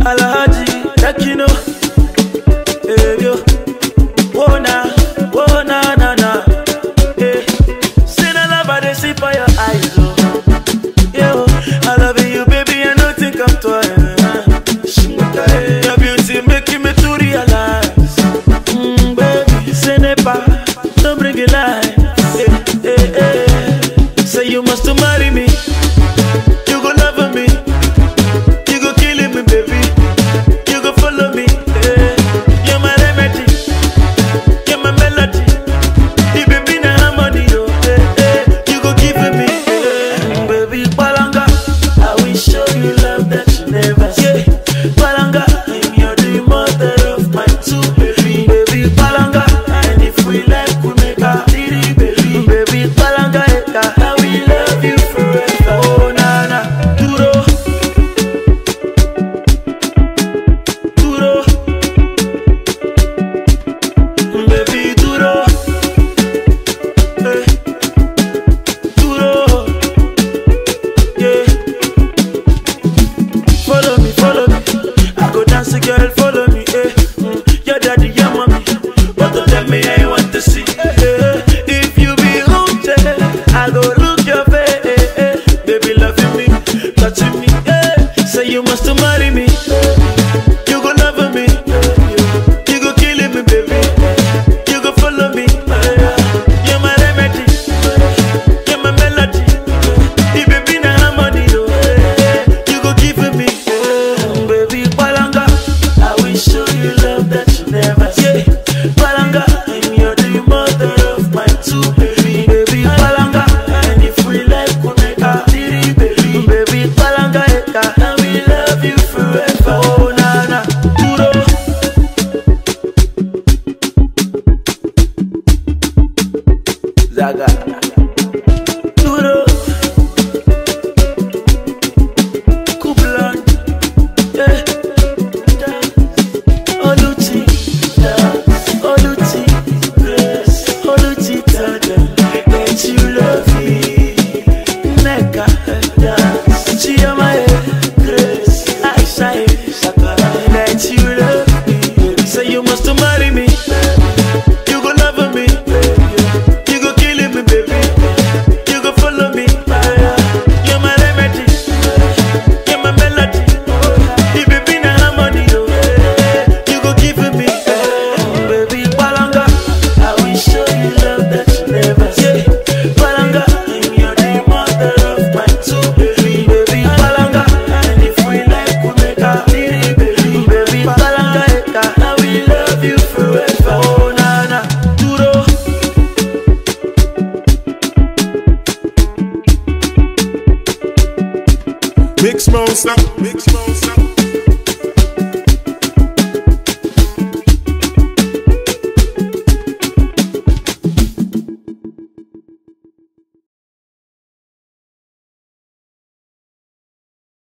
Alhaji, Tekino, eh, yo. Oh, na, oh, na, na, na. Eh. See the love I dey see for your eyes, oh. Yo, I love you, baby, and nothing come twice. Your beauty making me to realize. Mm, baby, say never, don't bring it lie. Eh, eh, eh. Say you must marry me. You go love me. You go killing me, baby. You go follow me. eh. You're my remedy. You're my melody. The baby na harmony, oh. eh, eh. You go give me, eh. baby. Palanga, I will show you love that you never see. Palanga, I'm your the mother of my two baby. Baby, Palanga, and if we like, we make a three baby. Baby, Palanga, eka, I will love you forever. Oh na na, duro, duro, baby, duro, eh, duro, yeah. Follow me, follow me. I go dance, girl, follow me. Eh. Mm. Your daddy, your mommy. Both of them, me, I want to see. Eh. If you be haunted, I go look your face. Eh, eh. Baby, loving me, touching me. Eh. Say you must marry me. You go love me. You go killing me, baby. You go follow me. You're my remedy. You're my melody. The baby na harmony, oh. You go give me, eh, baby Palanga. I will show you love that you never see. Palanga, I'm your the mother of my two baby. Baby Palanga, and if we like, we make a three baby. Baby Palanga, eka, I will love you forever. Oh na na, duro. Zaga. Duro. Kublan, yeah. Oluti, Oluti, Oluti, tada. Let you love me, Neka, dance. Chiamaye, Grace, Aisha, Sakara. Let you love me. Say you must marry me. You go love me. You go killing me, baby. You go follow me. You're my remedy. You're my melody. The baby na harmony, oh. You go give me, eh. baby Palanga. I will show you love that you never see. Palanga, I'm your the mother of my two baby. Baby Palanga, and if we like, we make a three baby. Baby Palanga, eka, I will love you forever. Oh na na, duro. Mix monster, mix monster.